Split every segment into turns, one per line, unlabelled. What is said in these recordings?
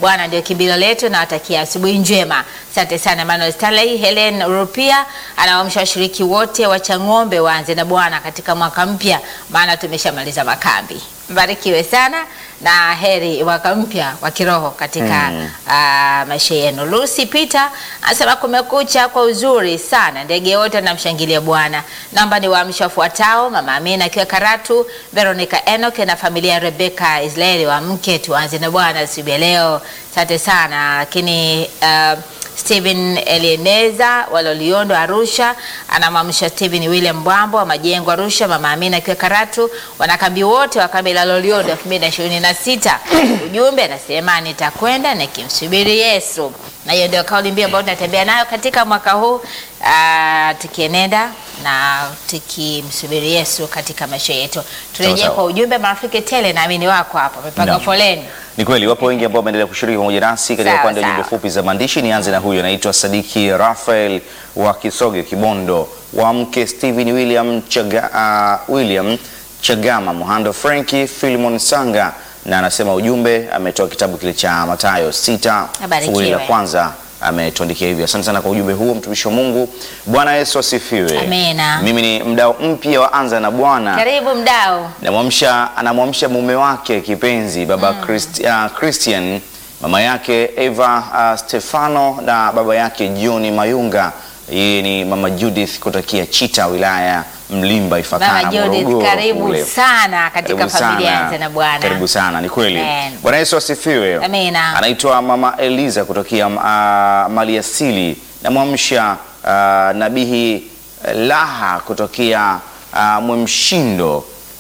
Bwana ndio kimbilio letu, na watakia asubuhi njema. Asante sana Emmanuel Stanley. Helen Rupia anawaamsha washiriki wote wa Chang'ombe waanze na Bwana katika mwaka mpya, maana tumeshamaliza makambi. Mbarikiwe sana na heri mwaka mpya wa kiroho katika ah, maisha yenu. Lucy Peter anasema kumekucha kwa uzuri sana, ndege wote wanamshangilia Bwana. Naomba ni waamsha wafuatao: Mama Amina akiwa Karatu, Veronica Enoch na familia ya Rebecca Israeli wa mke, tuanze na Bwana siku ya leo. Asante sana lakini ah, Stephen Elieneza Waloliondo Arusha anamwamsha Stephen William Bwambo wa Majengo Arusha, Mama Amina akiwa Karatu, wanakambi wote wa kambi la Loliondo 2026. Ujumbe anasema nitakwenda nikimsubiri Yesu, na hiyo ndio kauli mbiu ambayo tunatembea nayo katika mwaka huu ah, tukienenda na tukimsubiri Yesu katika maisha yetu. Turejee
sawa.
kwa ujumbe marafiki tele, naamini wako hapa wamepanga
Naam.
foleni.
Ni kweli wapo wengi ambao wameendelea kushiriki pamoja nasi katika
Sawa,
upande wa
sawa.
jumbe fupi za maandishi. Nianze na huyu anaitwa Sadiki Rafael wa Kisoge Kibondo, wa mke Stephen William, Chaga, uh, William Chagama, Muhando Franki, Philemon Sanga, na anasema ujumbe ametoa kitabu kile cha Mathayo sita
Abarikiwe.
fungu la kwanza ametuandikia hivyo. Asante sana kwa ujumbe huo, mtumishi wa Mungu. Bwana Yesu asifiwe.
Amina.
Mimi ni mdau mpya wa Anza na Bwana
Karibu mdau.
Namwamsha, anamwamsha mume wake kipenzi baba Christ, uh, Christian, mama yake Eva uh, Stefano na baba yake John Mayunga. Yeye ni mama Judith kutokea Chita, wilaya Mlimba, Ifakara,
Mama Judith,
Morogoro
karibu
kule.
sana katika
Karibu
familia
sana.
Anza na Bwana.
Karibu sana, ni kweli.
Amen.
Bwana Yesu asifiwe.
Amina.
Anaitwa mama Eliza kutokea uh, Maliasili. Namwamsha uh, nabihi Laha kutokea uh, Mwemshindo.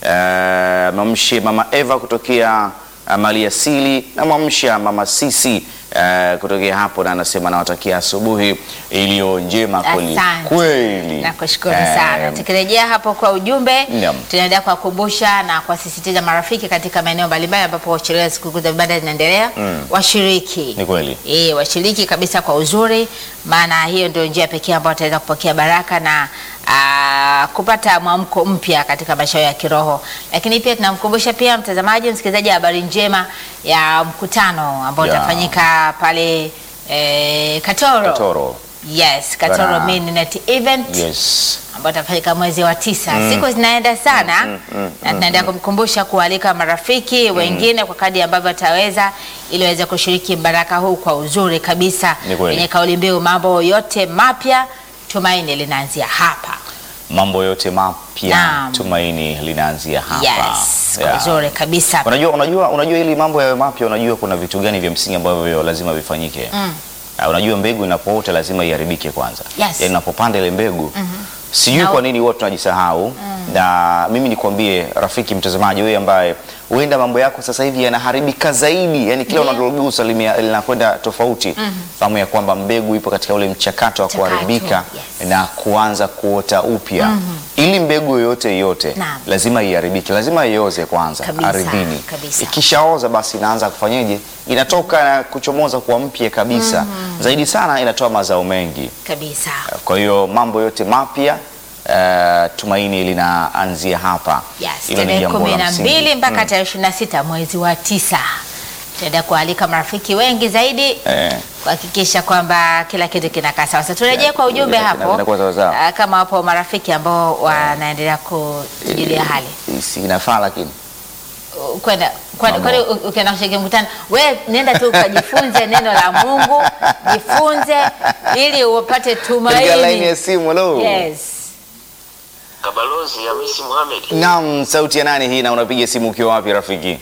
Uh, mamshe mama Eva kutokea uh, Maliasili. Namwamsha mama Sisi uh, kutokea hapo, na anasema nawatakia asubuhi iliyo njema kweli
Asante.
kweli.
Nakushukuru
Eh,
sana. Tukirejea hapo kwa ujumbe,
Naam.
tunaendelea kuwakumbusha na kuwasisitiza marafiki katika maeneo mbalimbali ambapo sherehe za sikukuu za vibanda zinaendelea, washiriki
Ni kweli.
Eh, washiriki kabisa kwa uzuri, maana hiyo ndio njia pekee ambayo wataweza kupokea baraka na aa, kupata mwamko mpya katika maisha yao ya kiroho. Lakini pia tunamkumbusha pia mtazamaji, msikilizaji, habari njema ya mkutano ambao
Ya.
utafanyika pale eh, Katoro.
Katoro.
Yes, Katoro
Bana.
Midnight Event
Yes.
ambao utafanyika mwezi wa tisa. Siku zinaenda sana na tunaendelea kumkumbusha kualika marafiki wengine kwa kadri ambavyo ataweza ili waweze kushiriki baraka huu kwa uzuri kabisa
Ni kweli.
yenye kauli mbiu mambo yote mapya, tumaini linaanzia hapa.
Mambo yote mapya,
Naam.
tumaini linaanzia hapa.
Yes, kwa
Yeah.
uzuri kabisa.
Unajua, unajua, unajua ili mambo yawe mapya, unajua kuna vitu gani vya msingi ambavyo lazima vifanyike. Uh, unajua mbegu inapoota lazima iharibike kwanza.
Yes.
Yaani unapopanda ile mbegu sijui
Na-
kwa nini watu tunajisahau na mimi nikwambie rafiki mtazamaji, wewe ambaye huenda mambo yako sasa hivi yanaharibika zaidi, yani kila
Ndiyo.
unalogusa limea- linakwenda tofauti. Fahamu ya kwamba mbegu ipo katika ule mchakato wa
Mchakato,
kuharibika
yes.
na kuanza kuota upya. Ili mbegu yoyote yote
Naam.
lazima iharibike, lazima ioze kwanza
Kabisa,
ardhini.
kabisa.
Ikishaoza basi inaanza kufanyeje? Inatoka na kuchomoza kwa mpya kabisa. Zaidi sana inatoa mazao mengi.
Kabisa.
Kwa hiyo mambo yote mapya eh, tumaini linaanzia hapa.
Yes,
Hilo ni
tarehe
jambo
kumi
la
na
msingi.
mbili mpaka tarehe ishirini na sita mwezi wa tisa tutaenda kualika marafiki wengi zaidi
Eh.
kuhakikisha kwamba kila kitu kinakaa sawa. Sasa turejee
Yeah,
kwa ujumbe
kina-
hapo,
kinakuwa sawa sawa.
ah, kama wapo marafiki ambao wanaendelea kutujulia hali
Si inafaa lakini
Uh, kwenda kwenda-
Mambo.
kwani u- ukienda kushiriki mkutano, we nenda tu ukajifunze neno la Mungu, jifunze ili upate
katika laini
tumaini.
ya simu. Hello.
Yes.
Kabalozi Hamisi Mohamed.
Naam, sauti ya nani hii na unapiga simu ukiwa wapi rafiki?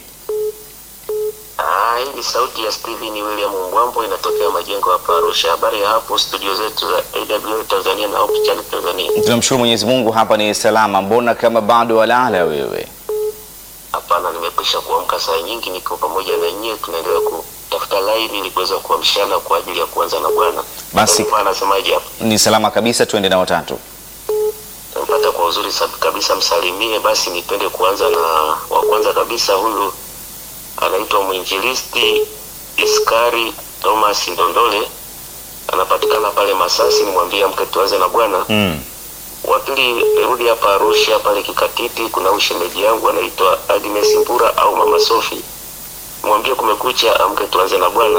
Ah, hii ni sauti ya Steven William Mbwambo inatokea majengo hapa Arusha. Habari ya hapo studio zetu za AWR Tanzania na Hope Channel Tanzania.
Tunamshukuru Mwenyezi Mungu hapa ni salama. Mbona kama bado walala wewe?
Hapana, nimekwisha kuamka saa nyingi, niko pamoja na nyie, tunaendelea kutafuta line ili kuweza kuamshana kwa ajili ya kuanza na Bwana.
Basi.
Bwana anasemaje hapa?
Ni salama kabisa, tuende na watatu.
Tampata kwa uzuri sab- kabisa, msalimie. Basi nipende kuanza na wa kwanza kabisa, huyu anaitwa mwinjilisti Iskari Thomas Ndondole, anapatikana pale Masasi. Nimwambie amke tuanze na Bwana.
Mm.
Wa pili rudi hapa Arusha pale Kikatiti, kuna ushemeji yangu anaitwa Agnes Mbura au Mama Sofi, mwambie kumekucha, amke tuanze na Bwana.